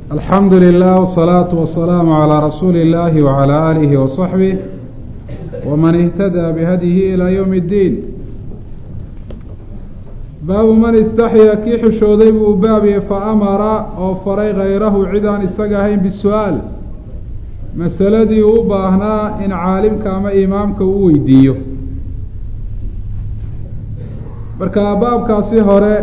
alxamdu lilah wsalaatu wasalaamu calaa rasuuli illaahi wacalaa aalihi wasaxbih waman ihtadaa bihadyihi ilaa yowmi اddiin baabu man istaxya kii xishooday buu u baabiyey fa amara oo faray hayrahu cid aan isaga ahayn bisu-aal masaladii uu u baahnaa in caalimka ama imaamka uu weydiiyo marka baabkaasi hore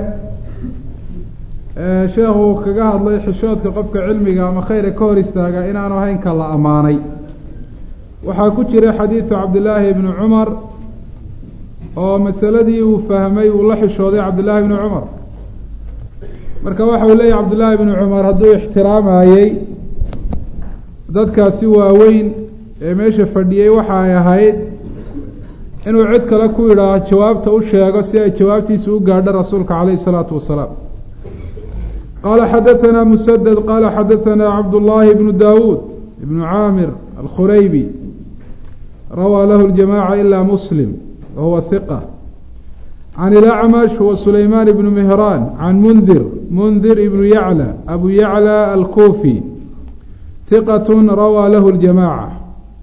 sheekhu kaga hadlay xishoodka qofka cilmiga ama khayra ka hor istaaga inaanu ahayn ka la ammaanay waxaa ku jira xadiidu cabdillaahi ibni cumar oo masaladii uu fahmay uu la xishooday cabdillaahi ibni cumar marka waxa uu leeyahy cabdillaahi ibni cumar hadduu ixtiraamayey dadkaasi waaweyn ee meesha fadhiyey waxa ay ahayd inuu cid kale ku yidhaaho jawaabta u sheego si ay jawaabtiisa u gaadho rasuulka calayhi isalaatu wasalaam qaala xadatanaa musaded qaala xadatanaa cabdullaahi bnu daawuud ibnu caamir alkhuraybi rawaa lahu ljamaaca ilaa muslim wa huwa hiqa can ilacmash huwa sulaymaan ibnu mihraan can mundir mundir ibnu yacla abu yacla alkuufi hiqat rawaa lahu ljamaaca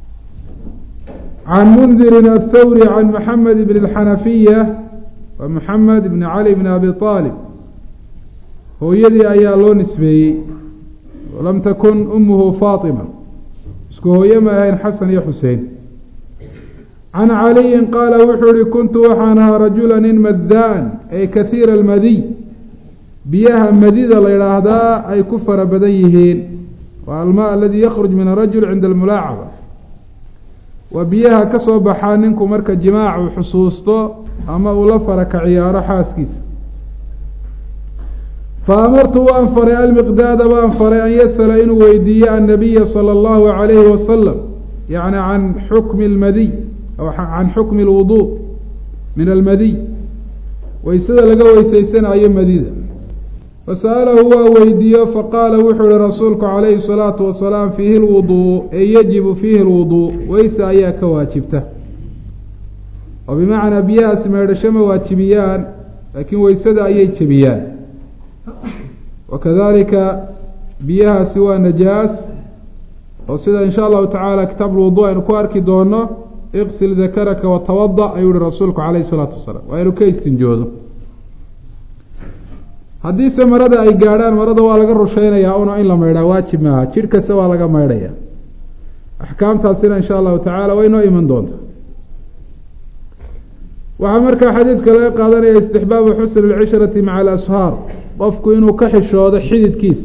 can mundirin athawri can maxamed bn اlxanafiya wa maxamed bn cali bn abi aalib hooyadii ayaa loo nisbeeyey walam takun umuhu faatima isku hooye ma ahayn xasan iyo xusein can caliyin qaala wuxuu ihi kuntu waxaan ahaa rajula nin madaan ay kasiira almadiy biyaha madida la yidhaahdaa ay ku fara badan yihiin waa almaa aladii yakruj min arajul cinda almulaacaba waa biyaha ka soo baxaa ninku marka jimaac uu xusuusto ama uu la fara ka ciyaaro xaaskiisa fa amartu waan faray almiqdaada waan faray an yasala inuu weydiiyo annabiya sala allahu calayhi wasalam yacni can xukmi almadiy aw can xukmi alwuduu min almadiy weysada laga weysaysanayo madida fasa'alahu waa weydiiyo faqaala wuxuu ihi rasuulku calayhi salaatu wasalaam fiihi lwuduu ee yajibu fiihi lwuduu weyse ayaa ka waajibta oo bimacnaa biyahaasi meedhasho ma waajibiyaan laakiin weysada ayay jebiyaan wakadalika biyahaasi waa najaas oo sida in sha allahu tacaala kitaab lwuduu aynu ku arki doono iqsil dakaraka watawada ayuu ihi rasuulku calayhi salaatu wasalaam waa inu ka istinjoodo haddiise marada ay gaadhaan marada waa laga rusheynayaa una in la maydhaa waajib maaha jidh kasta waa laga maydhaya axkaamtaasina insha allahu tacaala way noo iman doonta waxaa markaa xadiidka laga qaadanaya istixbaabu xusni lcishrati maca alashaar qofku inuu ka xishoodo xididkiisa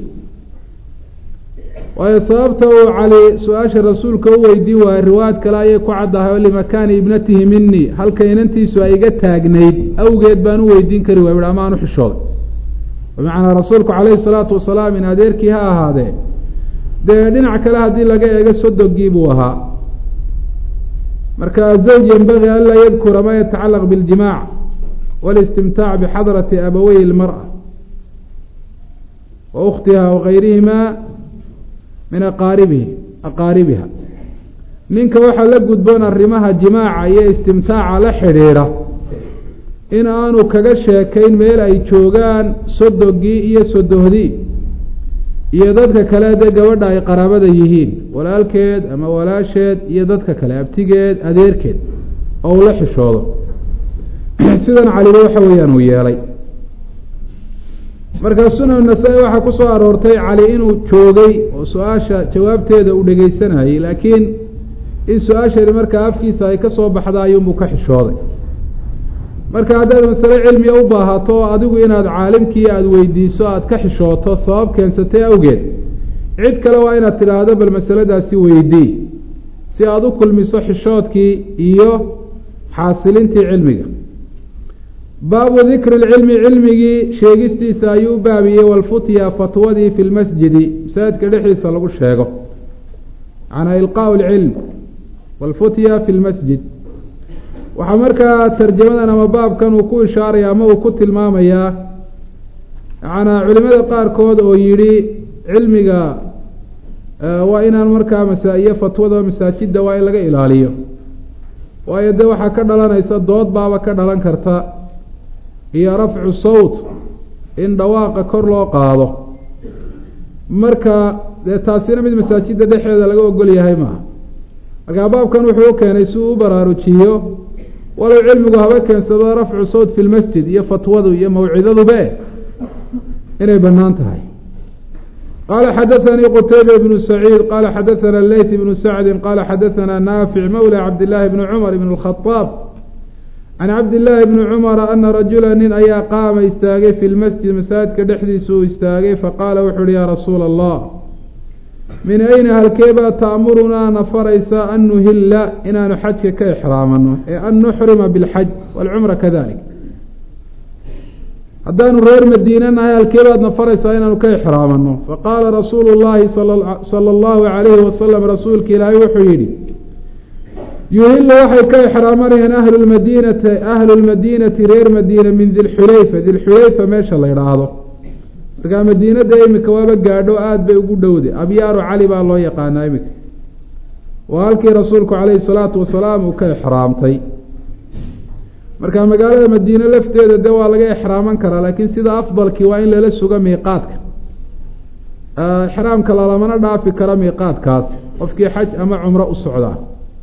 waayo sababta uu cali su-aasha rasuulka u weydiin waayo riwaayad kale ayay ku caddahay oo limakaani ibnatihi minii halka inantiisu ay iga taagnayd awgeed baan u weydiin kari waay ama aan u xishooday bimacnaa rasuulku calayhi salaatu wasalaam in adeerkii ha ahaadee dee dhinac kale haddii laga eego sodogii buu ahaa marka azawj yenbagii anlaa yadkura ma yatacalaq biاljimaac wاlistimtaac bixadrati abawey اlmarأa wa ukhtiha wagayrihima min aqaaribihi aqaaribiha ninka waxaa la gudboon arrimaha jimaaca iyo istimtaaca la xidhiidha in aanu kaga sheekayn meel ay joogaan sodogii iyo sodohdii iyo dadka kale dee gabadha ay qaraabada yihiin walaalkeed ama walaasheed iyo dadka kale abtigeed adeerkeed oo uu la xishoodo sidan caliba waxa weeyaan uu yeelay markaa sunan nasaa-i waxaa ku soo aroortay cali inuu joogay oo su-aasha jawaabteeda uu dhegeysanayay laakiin in su-aashani markaa afkiisa ay ka soo baxda ayuunbuu ka xishooday marka haddaad masale cilmiga u baahato adigu inaad caalimkii aada weydiiso aada ka xishooto sabab keensatay awgeed cid kale waa inaad tidhaahdo bal masaladaasi weydii si aada u kulmiso xishoodkii iyo xaasilintii cilmiga baabu dikri lcilmi cilmigii sheegistiisa ayuu u baabiyey walfutya fatwadii fi lmasjidi masaajidka dhexdiisa lagu sheego macnaa ilqaau lcilm walfutya fi lmasjid waxaa markaa tarjamadan ama baabkan uu ku ishaaraya ama uu ku tilmaamayaa macanaa culimada qaarkood oo yidhi cilmiga waa inaan markaa masaa-iyo fatwada masaajidda waa in laga ilaaliyo waayo dee waxaa ka dhalanaysa dood baaba ka dhalan karta iyo rafcu sawt in dhawaaqa kor loo qaado marka dee taasina mid masaajida dhexeeda laga ogol yahay maaha markaa baabkan wuxuu u keenay si uu u baraarujiyo walow cilmigu haba keensado rafcu sawt fi lmasjid iyo fatwadu iyo mawcidadube inay banaan tahay qala xadaثanii qtayba bnu saciid qala xadaثana leyt bnu sacdi qala xadaثana naafic mawla cabdillaahi bni cumar bn اlkhadaab can cabdillaahi bni cumara ana rajula nin ayaa qaama istaagay fi lmasjid masaajidka dhexdiisa uu istaagay faqaala wuxu uhi ya rasuula allah min ayna halkeebaa taamurunaa na faraysa an nuhila inaanu xajka ka exraamano ee an nuxrima bilxaj walcumra kadalik haddaanu reer madiina nahay halkeebaad na faraysaa inaanu ka exraamano faqaala rasuulu llaahi sala allahu calayhi wasalam rasuulka ilaahay wuxuu yidhi yuhilu waxay ka exraamanayaan ahlu lmadiinati ahlu lmadiinati reer madiina min dilxulayfa dilxulayfa meesha la yidhaahdo markaa madiinada imika waaba gaadho aada bay ugu dhowday abyaaru cali baa loo yaqaanaa imika waa halkii rasuulku calayhi salaatu wasalaam uu ka exraamtay marka magaalada madiine lafteeda de waa laga exraaman karaa laakiin sida afdalkii waa in lala sugo miiqaadka exraamka lalamana dhaafi karo miiqaadkaas qofkii xaj ama cumro u socdaa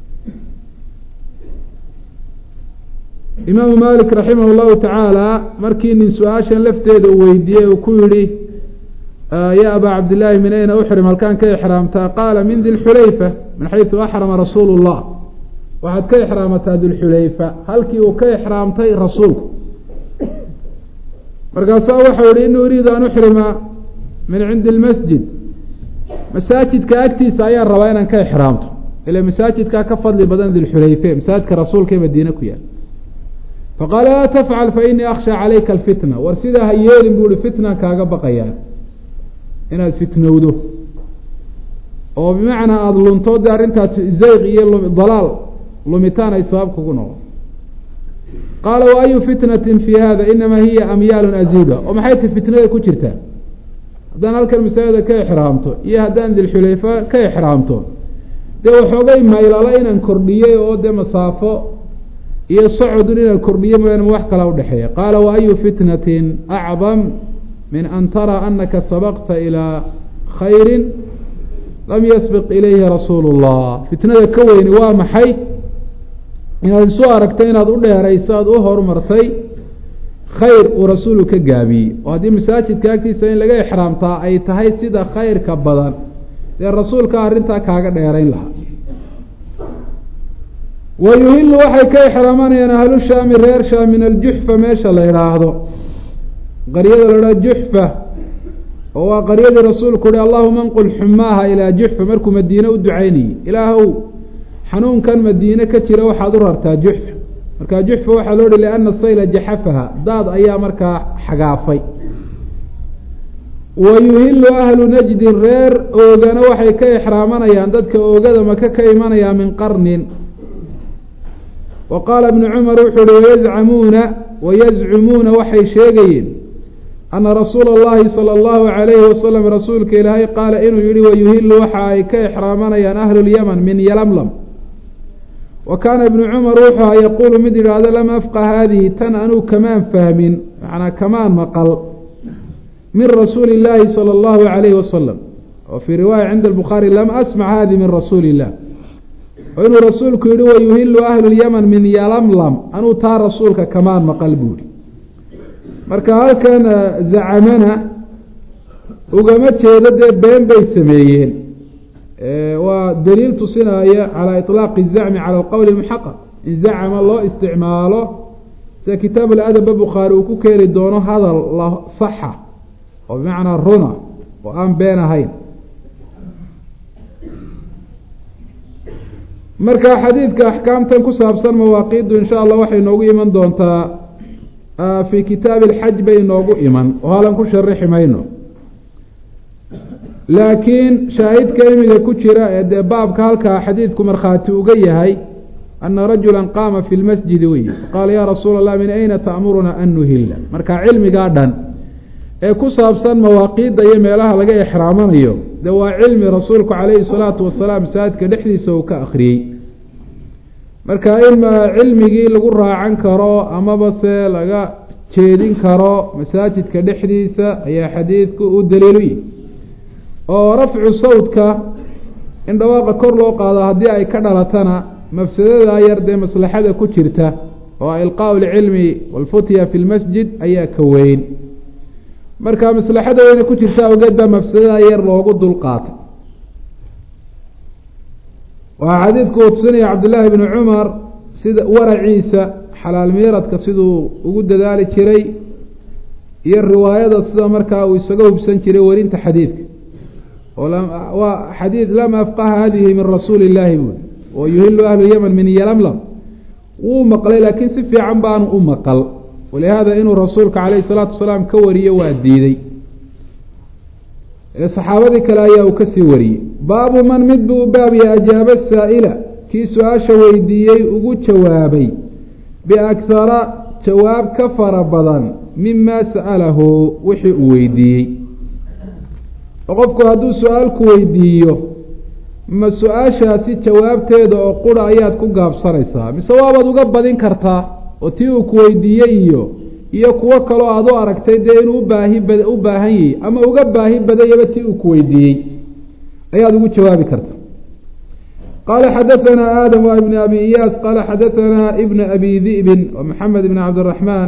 imaamu malik raximah llahu tacaala markii nin su-aashan lafteeda uu weydiiyey uu ku yihi ya abaa cabdillaahi min ayna uxrim halkaan ka exraamtaa qaala min dilxulayfa min xaysu axrama rasuulu llah waxaad ka exraamataa dilxulayfa halkii uu ka exraamtay rasuulku markaasaa waxau yihi inii uriidu an uxrima min cindi lmasjid masaajidka agtiisa ayaan rabaa inaan ka exraamto ila masaajidkaa ka fadli badan dilxulayfe masaajidka rasuulka ee madiine ku yaal faqaala laa tafcal fa inii akhshaa calayka alfitna war sidaa ha yeelin buu ihi fitna kaaga baqayaa inaad fitnowdo oo bimacnaa aada lunto de arrintaas zayq iyo dalaal lumitaan ay sabab kugu noqo qaala wa ayu fitnatin fi hada inamaa hiya amyaalun aziida oo maxay ta fitnada ku jirtaa haddaan halkan masaajida ka exraamto iyo haddaan dilxulayfa ka exraamto dee waxoogay maylalo inaan kordhiyey oo dee masaafo iyo socodun inaan kordhiyo mooyaane ma wax kalaa udhexeeya qaala wa ayu fitnatin acdam min an taraa anaka sabaqta ilaa khayrin lam yasbiq ilayhi rasuulu llah fitnada ka weyni waa maxay inaad isu aragtay inaad u dheerayso aada u horumartay khayr uu rasuulu ka gaabiyey oo haddii masaajidka agtiisa in laga exraamtaa ay tahay sida khayrka badan dee rasuulka arrintaa kaaga dheerayn lahaa wa yuhilu waxay ka exraamanayaan ahlu shaami reer shaam min aljuxfa meesha la idhaahdo qaryada la idhahdo juxfa oo waa qaryadii rasuulku uhi allahuma nqul xumaaha ilaa juxfa markuu madiine u ducaynayey ilaahow xanuunkan madiine ka jira waxaad u rartaa juxfa markaa juxfa waxaa loo hi liana sayla jaxafaha daad ayaa markaa xagaafay wa yuhilu ahlu najdin reer oogana waxay ka exraamanayaan dadka oogada maka ka imanaya min qarnin wa qaala ibnu cumar wuxuu uhi wayazcamuuna wayazcumuuna waxay sheegayeen ana rasuula اllahi salى اllahu عalayhi wasalam rasuulka ilaahay qaala inuu yihi wayuhilu waxa ay ka exraamanayaan ahlu lyaman min yalamlam wa kaana ibnu cumar wuxuu aha yaquulu mid yidhaahdo lam afqa haadihi tan anuu kamaan fahmin macnaa kamaan maqal min rasuuli اllaahi salى اllahu عalayhi wasalam oo fii riwaaya cinda albukhaari lam asmac hadi min rasuuli illah oo inuu rasuulku yihi wayuhilu ahlu lyaman min yalamlam anuu taa rasuulka kamaan maqal buuhi marka halkan zacamana ugama jeedo dee been bay sameeyeen waa daliil tusinaya calaa iطlaaqi zacmi cala alqowli muxaqaq in zacama loo isticmaalo sida kitaab aladaba bukhaari uu ku keeni doono hadal la saxa oo bimacnaa runa oo aan been ahayn marka xadiidka axkaamtan ku saabsan mawaaqiiddu insha allah waxay noogu iman doontaa fii kitaabi alxaj bay noogu iman oo halan ku sharixi mayno laakiin shaahidka imiga ku jira ee dee baabka halkaa xadiidku markhaati uga yahay ana rajula qaama fi lmasjidi wey qaala yaa rasuula allah min ayna ta'muruna an nuhila marka cilmigaa dhan ee ku saabsan mawaaqiidda iyo meelaha laga exraamanayo dee waa cilmi rasuulku calayhi salaatu wasalaam masaajidka dhexdiisa uu ka akhriyey marka in cilmigii lagu raacan karo amaba se laga jeedin karo masaajidka dhexdiisa ayaa xadiidku u daliilu yihi oo rafcu sawdka in dhawaaqa kor loo qaado haddii ay ka dhalatana mafsadadaa yar dee maslaxada ku jirta oo ilqaau lcilmi walfutya fi lmasjid ayaa ka weyn marka maslaxada weyna ku jirta awgeed baa mafsadadaa yar loogu dul qaatay waxaa xadiidku uu tusinaya cabdillaahi bni cumar sida waraciisa xalaal miiradka siduu ugu dadaali jiray iyo riwaayada sida markaa uu isaga hubsan jiray werinta xadiidka waa xadiid lam afqaha hadihi min rasuuli illaahi buui oo yuhilu ahlu yeman min yalamlam wuu maqlay laakiin si fiican baanu u maqal walihaada inuu rasuulka calayhi salaatu wasalaam ka wariyo waa diiday saxaabadii kale ayaa uu kasii wariyey baabu man mid buu baabiya ajaaba saa'ila kii su-aasha weydiiyey ugu jawaabay biakhara jawaab ka fara badan mima sa'alahu wixii uu weydiiyey oo qofku hadduu su-aalku weydiiyo ma su-aashaasi jawaabteeda oo qura ayaad ku gaabsanaysaa mise waabaad uga badin kartaa oo tii uu ku weydiiyey iyo iyo kuwo kaloo aad u aragtay dee inuu ubaahi bad u baahan yahi ama uga baahi badanyaba tii uu ku weydiiyey ayaad ugu jawaabi kartaa qaala xadaanaa aadam waa ibn abi iyaas qaala xadaanaa ibna abi di'bin wa maxamed ibn cabdiraxmaan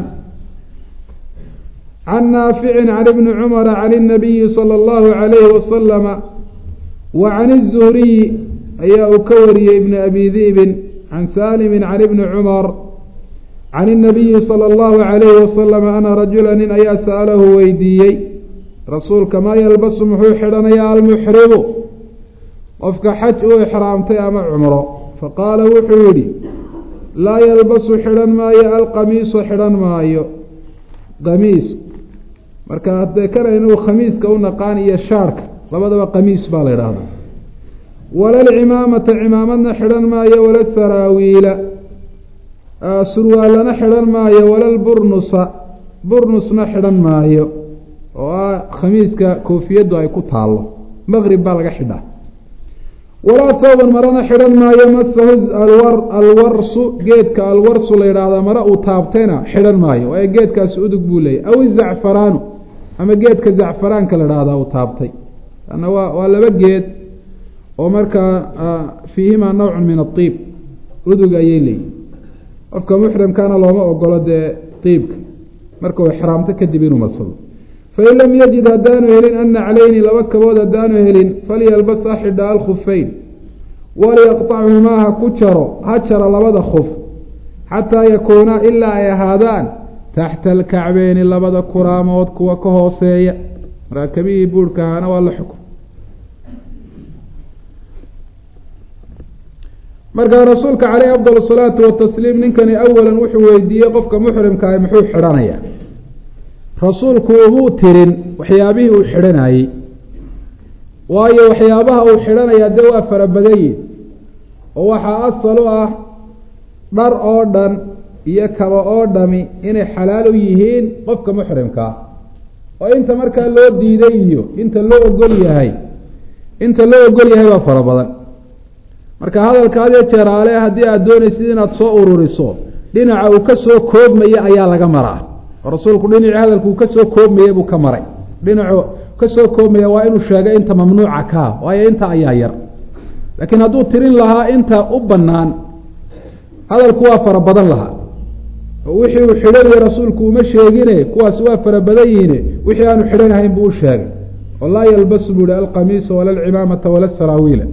can naaficin can ibni cumara can اnabiyi salى اllahu alayhi wasalama wa can الzuhriyi ayaa uu ka wariyey ibn abi di'bin can saalimi can ibni cumar can الnabiyi salى اllahu alayhi wasalama ana rajula nin ayaa sa'alahu weydiiyey rasuulka maa yalbasu muxuu xidhanayaa almuxrimu qofka xaj uu ixraamtay ama cumro faqaala wuxuu yidhi laa yalbasu xidhan maayo alqamiisu xidhan maayo qamiis marka haddee kana inuu khamiiska u naqaan iyo shaarhka labadaba qamiis baa la idhaahdaa wala alcimaamata cimaamadna xidhan maayo wala saraawiila surwaalana xidhan maayo wala lburnusa burnusna xidhan maayo oo ah khamiiska koofiyaddu ay ku taallo maqrib baa laga xidhaa walaa thawban marana xidhan maayo masahu alwar alwarsu geedka alwarsu la yidhaahdaa mare uu taabtayna xidhan maayo waayo geedkaasi udug buu leeyahy aw izacfaraanu ama geedka zacfaraanka la idhahdaa uu taabtay ana waa waa laba geed oo markaa fiihimaa nawcun min aiib udug ayay leeyihin qofka muxrimkana looma ogolo dee iibka marka uu ixraamto kadib inuu marsado fain lam yajid haddaanu helin ana calayni laba kabood haddaanu helin falyalbas ha xidha alkhufeyn waliyaqطachumaa ha ku jaro ha jaro labada khuf xataa yakuunaa ilaa ay ahaadaan taxta alkacbeyni labada kuraamood kuwa ka hooseeya markaa kabihii buurhka ahaana waa la xukum markaa rasuulka caleyh afdal salaatu watasliim ninkani awalan wuxuu weydiiyey qofka muxrimkaah muxuu xidhanayaa rasuulku umuu tirin waxyaabihii uu xidhanayey waayo waxyaabaha uu xidhanayaa dee waa fara badanyihin oo waxaa asal u ah dhar oo dhan iyo kaba oo dhami inay xalaal u yihiin qofka muxrimkaa oo inta markaa loo diiday iyo inta loo ogol yahay inta loo ogol yahay baa fara badan marka hadalka hadee jeeraale haddii aada doonaysid inaad soo ururiso dhinaca uu ka soo koobmaya ayaa laga maraa oo rasuulku dhinacii hadalku uu kasoo koobmayey buu ka maray dhinacu kasoo koobmaya waa inuu sheegay inta mamnuuca kaa waayo inta ayaa yar laakiin hadduu tirin lahaa inta u bannaan hadalku waa fara badan lahaa oo wixii uu xidhanaya rasuulku uma sheegine kuwaasi waa fara badan yihiine wixii aanu xidhanahayn buu u sheegay oo laa yalbasu buu ihi alqamiisa wala alcimaamata wala saraawiila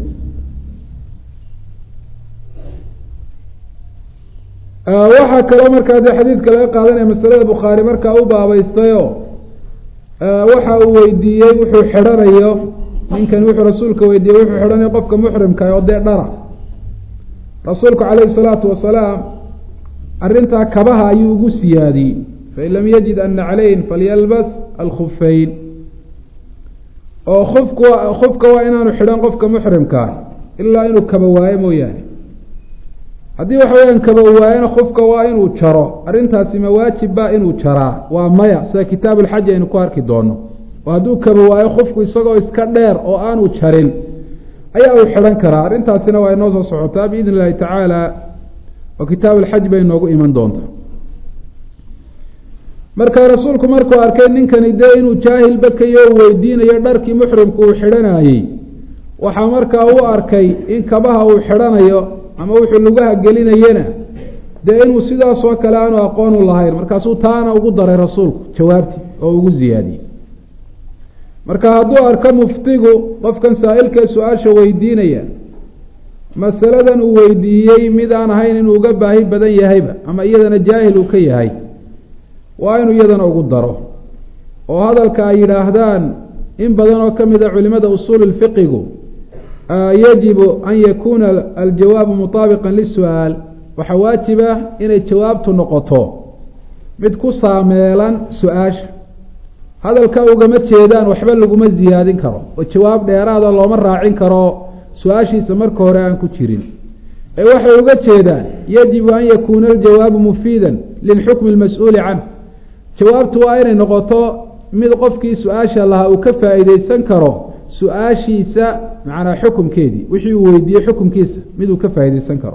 waxaa kaloo markaa dee xadiidka laga qaadanaya masalada bukhaari markaa u baabaystayo waxa uu weydiiyey wuxuu xidhanayo ninkan wuxuu rasuulka weydiiyey wuxuu xidhanayo qofka muxrimka oo dee dhara rasuulku calayhi salaatu wasalaam arrintaa kabaha ayuu ugu siyaadiyey fain lam yajid ana calayn falyalbas alkhufeyn oo kufku kufka waa inaanu xidhan qofka muxrimkaa ilaa inuu kaba waayo mooyaane haddii waxa weyaan kaba waayana kufka waa inuu jaro arrintaasi ma waajib ba inuu jaraa waa maya sida kitaabu lxaji aynu ku arki doono oo hadduu kaba waayo kufku isagoo iska dheer oo aanu jarin ayaa uu xidhan karaa arrintaasina waa inoo soo socotaa biidn illahi tacaala oo kitaabu lxaj bay noogu iman doontaa marka rasuulku markuu arkay ninkani dee inuu jaahil bakayo o weydiinayo dharkii muxrimku uu xidhanayey waxaa markaa u arkay in kabaha uu xidhanayo ama wuxuu lugaha gelinayena dee inuu sidaas oo kale aanu aqoon u lahayn markaasuu taana ugu daray rasuulku jawaabtii oo ugu ziyaadiyey marka hadduu arko muftigu qofkan saa-ilkee su-aasha weydiinaya masaladan uu weydiiyey mid aan ahayn inuu uga baahi badan yahayba ama iyadana jaahil uu ka yahay waa inuu iyadana ugu daro oo hadalka ay yidhaahdaan in badan oo ka mid a culimada usuul lfiqigu yajibu an yakuuna aljawaabu mutaabiqan lisu-aal waxaa waajiba inay jawaabtu noqoto mid ku saameelan su-aasha hadalka ugama jeedaan waxba laguma ziyaadin karo oo jawaab dheeraada looma raacin karo su-aashiisa marka hore aan ku jirin ee waxay uga jeedaan yajibu an yakuuna aljawaabu mufiidan lilxukmi lmas-uuli canh jawaabtu waa inay noqoto mid qofkii su-aasha lahaa uu ka faa'iideysan karo su-aashiisa macnaa xukumkeedii wixii uu weydiiyey xukumkiisa mid uu ka faa'iideysan karo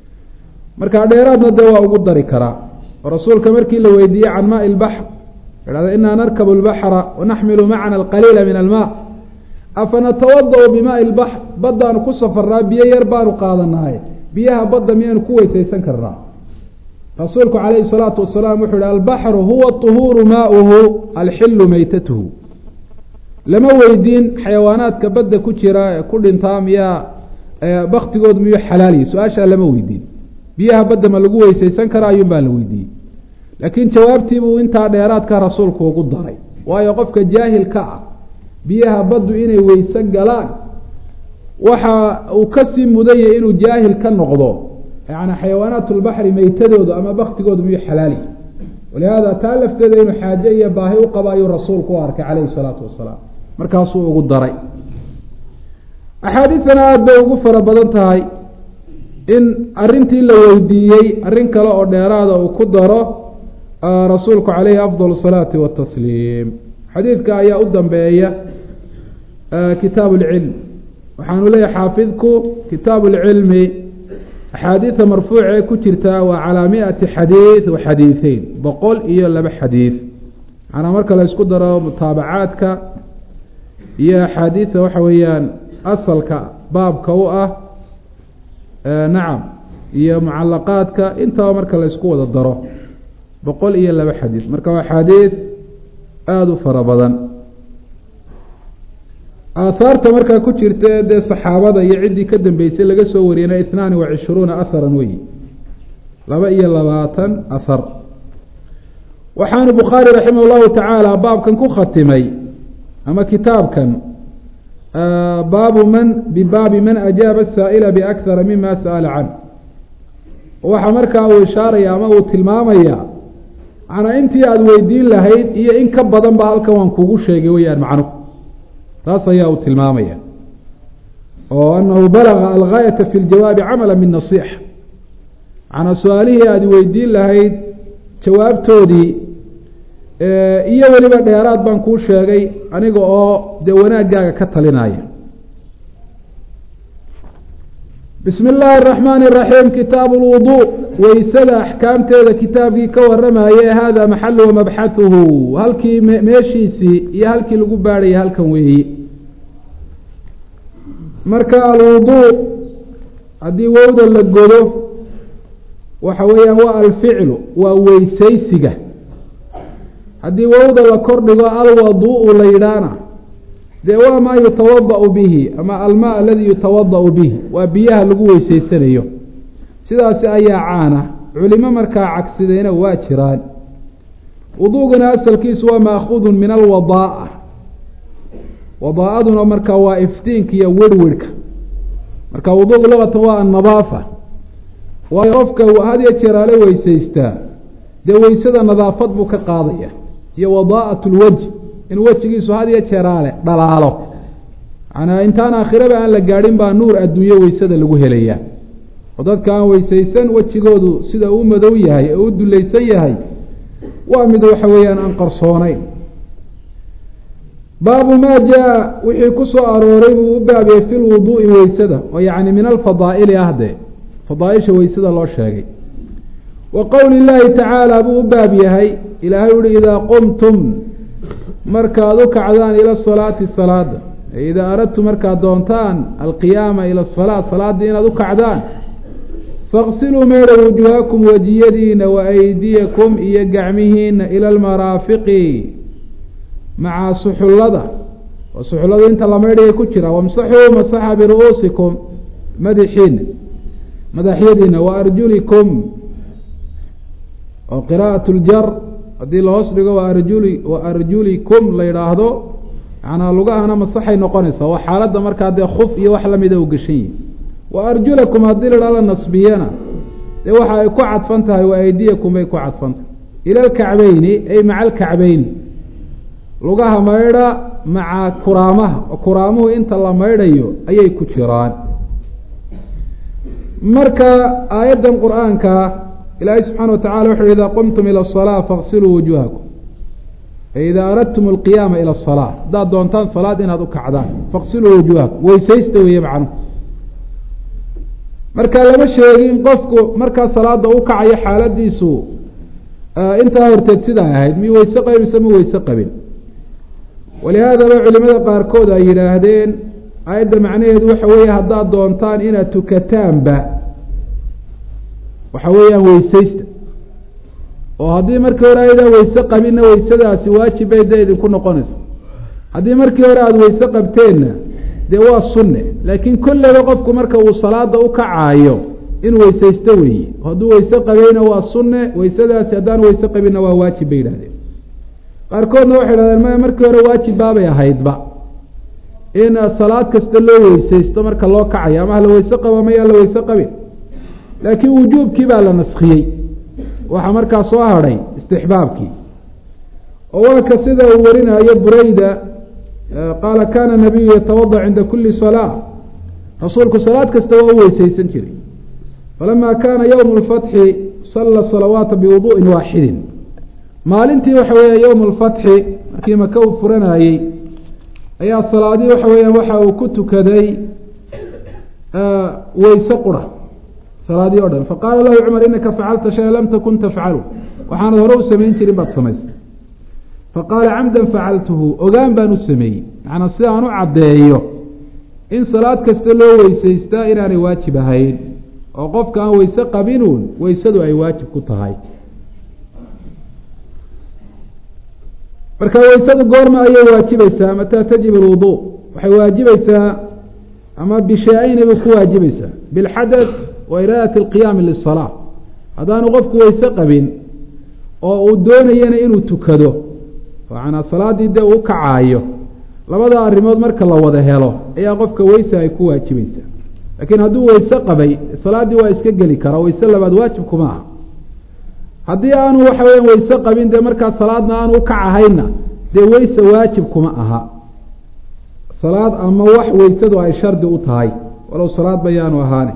marka dheeraadna dee waa ugu dari karaa oo rasuulka markii la weydiiyey can maai lbaxr ihahda inaa narkabu lbaxra wanaxmilu macana alqaliila min almaa afanatawada-u bimaai lbaxr baddaanu ku safarnaa biyo yar baanu qaadanaaye biyaha badda miyaanu ku weysaysan karnaa rasuulku calayhi salaatu wasalaam wuxuu ihi albaxru huwa طuhuuru maauhu alxilu meytatuhu lama weydiin xayawaanaadka badda ku jira ee ku dhintaa miyaa baktigood miyuu xalaaliyi su-aashaa lama weydiin biyaha badda ma lagu weysaysan kara ayuun baa la weydiiyey laakiin jawaabtiibuu intaa dheeraadka rasuulku ugu daray waayo qofka jaahilka ah biyaha baddu inay weyse galaan waxa uu kasii mudanyay inuu jaahil ka noqdo yani xayawaanaat lbaxri meytadooda ama baktigooda miyuu xalaali walihaada taa lafteeda inuu xaaje iyo baahi u qabo ayuu rasuulku u arkay calayhi salaatu wasalaam markaasuu ugu daray axaadiidana aada bay ugu fara badan tahay in arintii la weydiiyey arrin kale oo dheeraada uu ku daro rasuulku calayhi afdal salaati watasliim xadiidka ayaa u dambeeya kitaabu lcilm waxaanu leeyahay xaafidku kitaabu lcilmi axaadiida marfuuca ee ku jirtaa waa calaa miati xadiid wa xadiiثeyn boqol iyo laba xadiid manaa marka la isku daro mutaabacaadka iyo axaadiida waxa weeyaan asalka baabka u ah nacam iyo mucalaqaadka intaba marka la isku wada daro boqol iyo laba xadiid marka waa xadiid aada u fara badan aahaarta markaa ku jirta ee dee saxaabada iyo ciddii ka dambeysay laga soo wariyana ihnaani wa cishruuna aharan weyi laba iyo labaatan ahar waxaanu bukhaari raximah llahu tacaala baabkan ku khatimay ama kitaabkan baabu man bibaabi man ajaaba asaa'ila biakhara mima sa'ala can waxaa markaa uu ishaaraya ama uu tilmaamaya macnaa intii aada weydiin lahayd iyo in ka badan ba halkan waan kugu sheegay weyaan macnuhu taas ayaa uu tilmaamaya oo anahu balaga algaayata fi ljawaabi camala min nasiixa macnaa su-aalihii aada weydiin lahayd jawaabtoodii iyo weliba dheeraad baan kuu sheegay aniga oo dee wanaaggaaga ka talinaya bismi illaahi araxmaani iraxiim kitaabu lwudu weysada axkaamteeda kitaabkii ka waramaye hada maxalu wa mabxahuhu halkii meeshiisii iyo halkii lagu baadhaya halkan weeyi marka alwudu haddii wowda la godo waxa weeyaan waa alficlu waa weysaysiga haddii wowda la kordhigo alwadu-u la yidhaahna dee waa maa yutawada-u bihi ama almaa aladii yutawada-u bihi waa biyaha lagu weysaysanayo sidaasi ayaa caana culimo markaa cagsidayna waa jiraan wuduugana asalkiisu waa maakuudun min alwadaa wadaa-aduna markaa waa iftiinka iyo werhwerhka marka wuduuq luqatan waa annadaafa waayo qofka had iyo jeer ale weysaystaa dee weysada nadaafad buu ka qaadaya iyo wadaa'at lwajh in wejigiisu had iyo jeeraale dhalaalo manaa intaan aakhiraba aan la gaadhin baa nuur adduunye weysada lagu helayaa oo dadka aan weysaysan wejigoodu sida uu madow yahay ee u dulaysan yahay waa mid waxa weeyaan aan qarsoonayn baabu maa jaa wixii ku soo arooray buu u baabiyey fi lwuduu'i weysada oo yacni min alfadaa'ili ah dee fadaaisha weysada loo sheegay wa qowli llaahi tacaala buu u baab yahay ilaahay uhi idaa qumtum markaad u kacdaan ila salaati salaada idaa aradtum markaad doontaan alqiyaama ila salaa salaaddii inaad u kacdaan faqsiluu meedha wujuhakum wejiyadiina wa aydiyakum iyo gacmihiina ila almaraafiqi maca suxullada oo suxulladu inta la maydhaya ku jira wamsaxuu masaxa biru-uusikum madaxiina madaxyadiina wa arjulikum oo qiraa'at ljar haddii lahoos dhigo wa arjuli wa arjulikum la yidhaahdo macnaa lugahana masaxay noqonaysaa waa xaaladda markaa dee khuf iyo wax lamida u geshan yihi wa arjulakum haddii la idhahdo nasbiyana dee waxa ay ku cadfan tahay wa aydiyakum bay ku cadfan tahay ila alkacbeyni ay maca alkacbeyni lugaha maydha maca kuraamaha oo kuraamuhu inta la maydhayo ayay ku jiraan marka aayaddan qur-aanka ilaahay subxaana watacala wuxu uhi idaa qumtum ila asalaa faqsiluu wujuhakum ay idaa aradtum alqiyaama ila asalaa haddaad doontaan salaad inaad u kacdaan faqsiluu wujuhakum weysaysta weeye macnuhu marka lama sheegin qofku markaa salaada u kacayo xaaladiisu intaa horteed sidaa ahayd mi weyse qabin mise ma weyse qabin walihaadaba culimada qaarkood ay yidhaahdeen aayadda macnaheedu waxa weeye haddaad doontaan inaad tukataanba waxa weeyaan weysaysta oo haddii markii hore ayadaan weyse qabinna weysadaasi waajib bay dee idinku noqonaysa haddii markii hore aada weyse qabteenna dee waa sunne laakiin kolleyba qofku marka uu salaada u kacaayo inuu weysaysto weeye hadduu weyse qabayna waa sunne weysadaasi haddaan weyse qabinna waa waajib bay yidhahdeen qaarkoodna waxay idhahdeen maya markii hore waajib baabay ahaydba in salaad kasta loo weysaysto marka loo kacayo ama hala weyse qabo mayaa la weyse qabin laakiin wujuubkii baa la naskiyey waxaa markaa soo hadhay istixbaabkii oo waa ka sida uu warinayo bureyda qaala kana nabiyu yatawadac cinda kuli salaa rasuulku salaad kasta waa u weysaysan jiray falama kana ywm اlfatxi sala salawaata biwuduءin waaxidin maalintii waxa weeya ywm اlfatxi markii maka uu furanayey ayaa salaadii waxa weeyaan waxa uu ku tukaday weyse qura salaadii o dhan faqaala lahu cumar inaka facalta shaya lam takun tafcalu waxaanad hore u samayn jirin baad samaysay faqaala camdan facaltuhu ogaan baan u sameeyey macnaa si aan u caddeeyo in salaad kasta loo weysaystaa inaanay waajib ahayn oo qofka aan weyse qabinuun weysadu ay waajib ku tahay marka weysadu goorma ayay waajibaysaa mataa tajib alwudu waxay waajibaysaa ama bishaa-ayni bay ku waajibaysaa bilxadath wa iraadati alqiyaami lisalaa haddaanu qofku weyse qabin oo uu doonayana inuu tukado manaa salaaddii dee uu kacaayo labada arrimood marka la wada helo ayaa qofka weyse ay ku waajibaysaa laakiin hadduu weyse qabay salaaddii waa iska geli karaa weyse labaad waajib kuma aha haddii aanu waxa weya weyse qabin dee markaa salaadna aanu u kacahayna dee weyse waajib kuma aha salaad ama wax weysadu ay shardi u tahay walow salaad bayaanu ahaane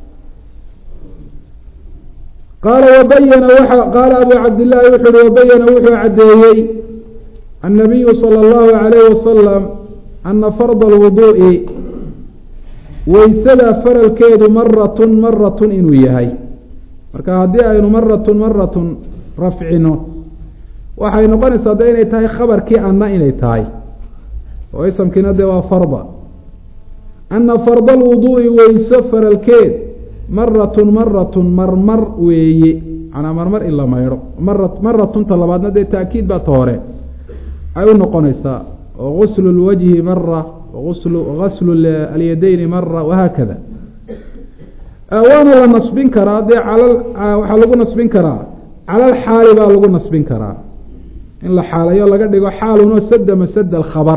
qaala wabayana waa qaala abu cabdillaahi wuxu uhi wabayana wuxuu caddeeyey annabiyu sala allahu calayhi wasalam ana farda alwuduu'i weysada faralkeedu maratun maratun inuu yahay marka haddii aynu maratun maratun rafcino waxay noqonaysaa de inay tahay khabarkii anna inay tahay oo isamkiina dee waa farda ana farda alwuduu'i weyse faralkeed maratun maratun marmar weeye manaa marmar in la maydho mara maratunta labaadna dee taakiid baa ta hore ay u noqonaysaa oo guslu lwajhi mara waslu gaslu alyadeyni mara wahaakada waana la nasbin karaa dee calal waxaa lagu nasbin karaa calal xaali baa lagu nasbin karaa in la xaalayo laga dhigo xaalunoo sada masada alkhabar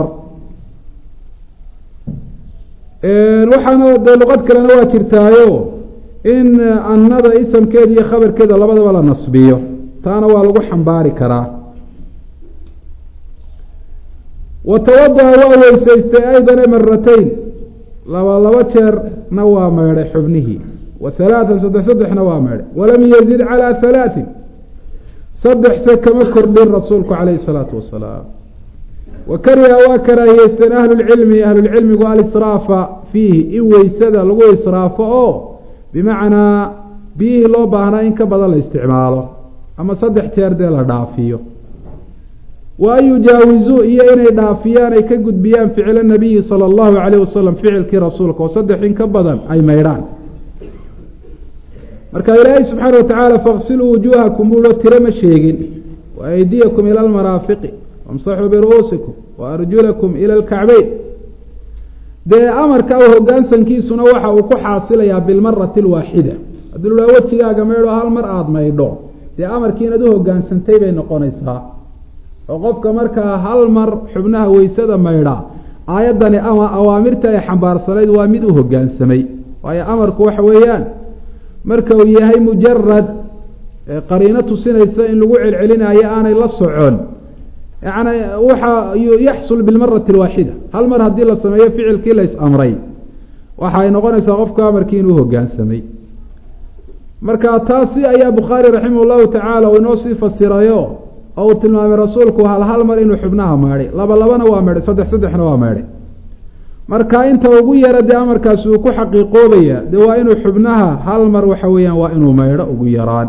waxaana dee luqad kalena waa jirtaayo in annada isamkeeda iyo khabarkeeda labadaba la nasbiyo taana waa lagu xambaari karaa wa tawadaha waa weysaystay aydana maratayn laba laba jeerna waa meedhay xubnihii wa halaatan saddex saddexna waa meedhay walam yazid calaa halaatin saddexse kama kordhin rasuulku calayhi salaatu wasalaam wa kariha waa karaahiyeysteen ahlulcilmi ahlulcilmigu alisraafa fiihi in weysada lagu israafo oo bimacnaa biyihii loo baahnaa in ka badan la isticmaalo ama saddex jeer dee la dhaafiyo wa an yujaawizuu iyo inay dhaafiyaan ay ka gudbiyaan ficla nabiyi sala allahu calayh wasalam ficilkii rasuulka oo saddex in ka badan ay maydhaan marka ilaahay subxaana watacaala faqsiluu wujuuhakum buuo tiro ma sheegin wa aydiyakum ila almaraafiqi wamsaxuu biru'uusikum wa arjulakum ila alkacbeyn dee amarka u hogaansankiisuna waxa uu ku xaasilayaa bilmarati alwaaxida haddii lu haa wejigaaga maydho hal mar aada maydho dee amarkii inaad u hogaansantay bay noqonaysaa oo qofka markaa hal mar xubnaha weysada maydha aayaddani ama awaamirta ay xambaarsanayd waa mid u hogaansamay waayo amarku waxa weeyaan marka uu yahay mujarad qariino tusinaysa in lagu celcelinayo aanay la socon yani waxa yaxsul bilmarati alwaaxida hal mar haddii la sameeyo ficilkii la is-amray waxa ay noqonaysaa qofku amarkii inuu hogaansamay marka taasi ayaa bukhaari raximah llahu tacaala uu inoo sii fasirayo oo uu tilmaamay rasuulku hal hal mar inuu xubnaha maydhay laba labana waa maydhay saddex saddexna waa maydhay marka inta ugu yara dee amarkaasi uu ku xaqiiqoobaya dee waa inuu xubnaha hal mar waxa weeyaan waa inuu maydho ugu yaraan